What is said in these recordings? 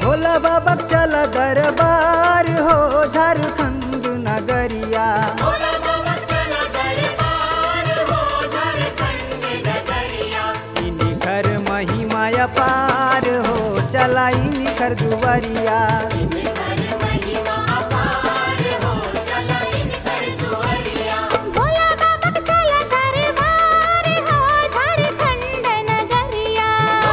भोला बाबा चल दरबार हो झारखंड नगरिया इनी घर महिमा पार हो चला इनी कर दुवरिया भोला बाबा चला दरबार हो झारखंड नगरिया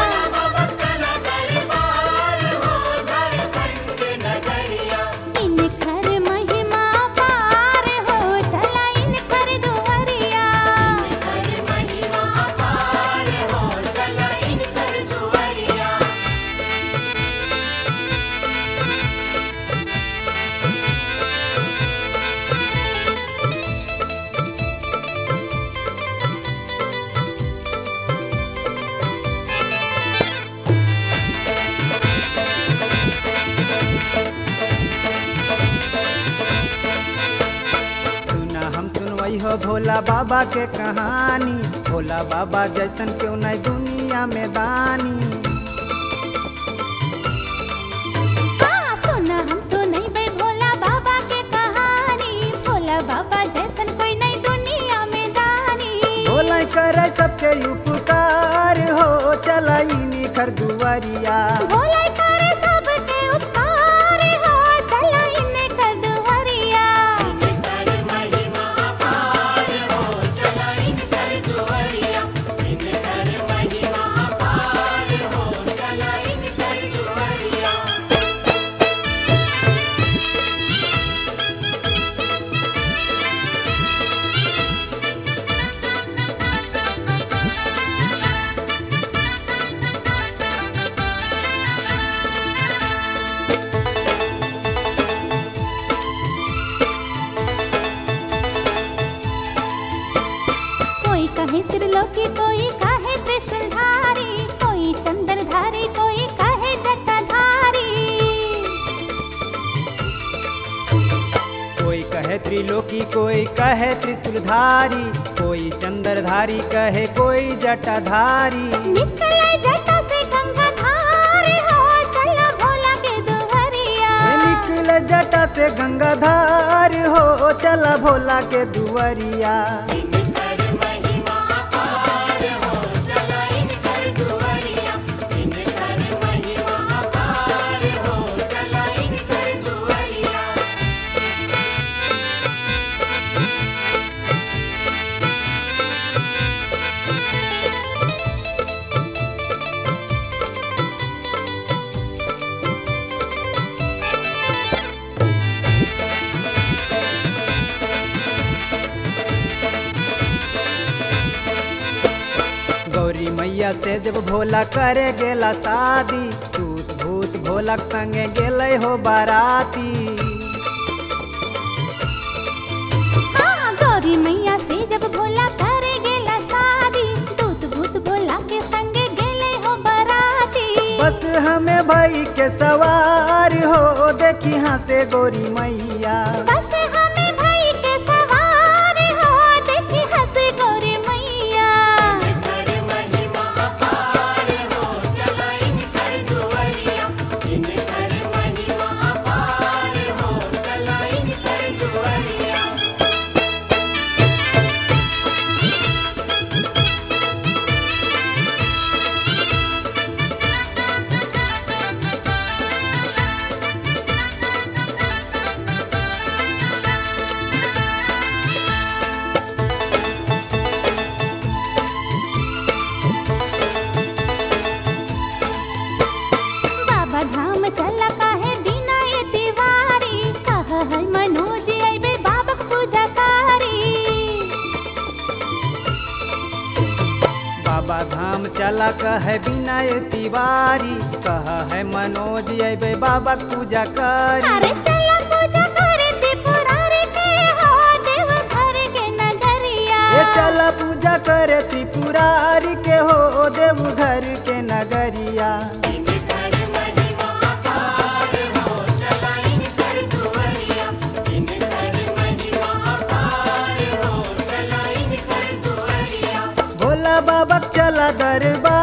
इन कर महिमा पार हो चला इन कर दुवरिया सुना हम सुनवई हो भोला बाबा के कहानी भोला बाबा जैसन क्यों नहीं दुनिया में दानी हाँ सुना हम तो नहीं बे भोला बाबा के कहानी भोला बाबा जैसन कोई नहीं दुनिया में दानी भोला करे सबके उपकार हो चला इनी कर दुवरिया भोला करे सबके उपकार हो चला इन कर दुवरिया कोई कहे त्रिलोकी कोई कहे त्रिशूलधारी कोई चंद्रधारी कोई कहे जटाधारी कोई कहे त्रिलोकी कोई कहे त्रिशूलधारी कोई चंद्रधारी कहे कोई जटाधारी निकले जटा से गंगाधार हो चला भोला के दुहरिया निकल जटा से गंगाधार हो चला भोला के दुवरिया गौरी मैया से जब भोला करे गेला शादी टूट भूत भोलक संगे गेले हो बाराती हाँ गौरी मैया से जब भोला करे गेला शादी दूत भूत भोला के संग गेले हो बराती बस हमें भाई के सवार हो देखी हाँ से गौरी मैया बस हमें भाई के सवार हो देखी हंस गौरी मैया बाबा धाम चला काहे बिना ये तिवारी कह है मनोज अइबे बाबा के पूजा कारी बाबा धाम चला कहे विनय तिवारी कह है मनोज अबे बाबा के पूजा करी अरे चला पूजा करे त्रिपुरारी के हो देव घर के नगरिया ये चला पूजा करे त्रिपुरारी के हो देव घर के नगरिया भोला बाबा के चला दरबार